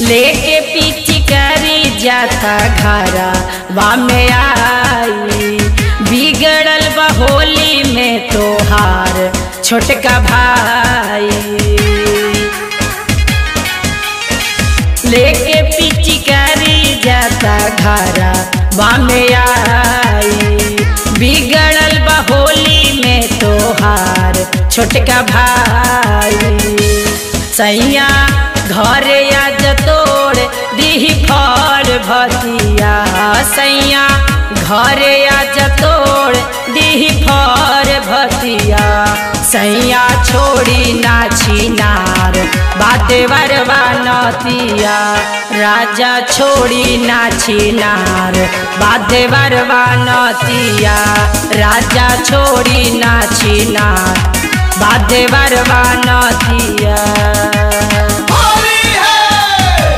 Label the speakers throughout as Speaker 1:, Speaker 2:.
Speaker 1: लेके पीछी करी जाता घरा वा में आई बिगड़ल बहोली में तोहार छोटका भाई लेके पीछी करी जाता घरा वा में आई बिगड़ल बहोली में तोहार छोटका भाई सैया घरे आज तोड़ दीही फल भतिया सैया घरे आज तोड़ दीही फल भतिया सैया छोड़ी ना छिनार बाते वरवा नतिया राजा छोड़ी ना छिनार बाते वरवा नतिया राजा छोड़ी ना छिनार बाते वरवा नतिया
Speaker 2: होली है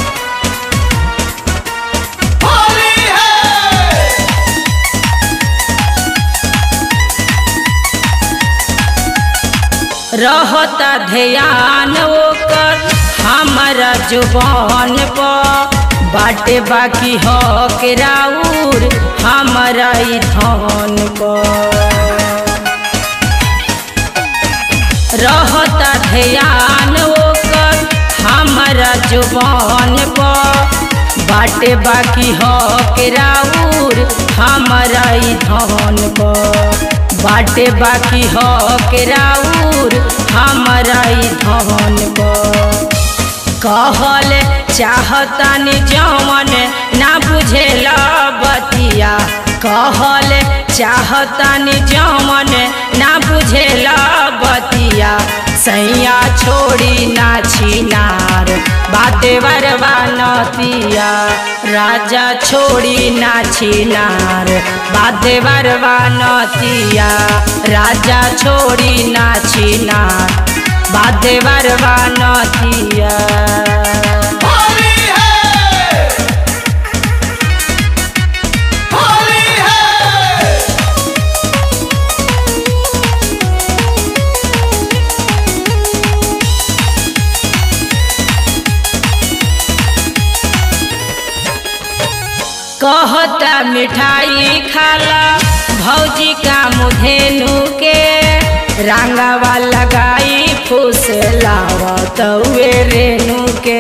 Speaker 2: होली है
Speaker 1: रहता ध्यान ओकर हमारा जुबान पर बाटे बाकी हो के राउर हमारा ई धन पर रहता ध्यान ओकर हमारा जुबान पर बाटे बाकी हो के राउर हमारा ई धन पर बाटे बाकी हो के राउर हमारा ई धन पर कहल चाहतानी जवन ना बुझेला बतिया कहल चाहतानी जवन ना बुझेला बतिया सैया छोड़ी ना छिनार बाते वरवा नतिया राजा छोड़ी ना छिनार बाते वरवा नतिया राजा छोड़ी ना छिनार बाते वरवा नतिया
Speaker 2: होली है होली है
Speaker 1: कहता मिठाई खाला भौजी का मुधेनु के रंगावा लगाई फूस लावा तउए रेणु के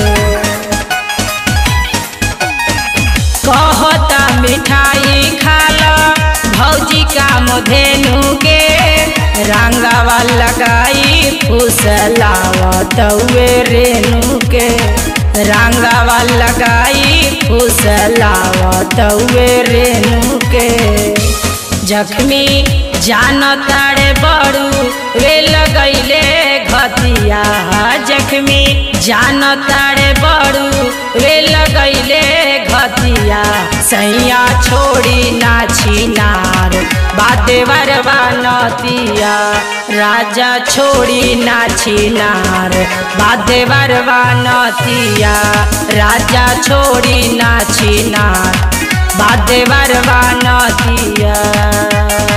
Speaker 1: कहता मिठाई खाला भौजी का मुधेनु के रंगावा लगाई फूस लावा तउए रेणु के रंगावा लगाई फूस लावा तउए रेणु के जख्मी जान तारे बड़ू वे लगैले घतिया जख्मी जान तारे बड़ू वे लगैले घतिया सैया छोड़ी ना छिनार बाते वरवा नतिया राजा छोड़ी ना छिनार बाते वरवा नतिया राजा छोड़ी ना छिनार बाते वरवा नतिया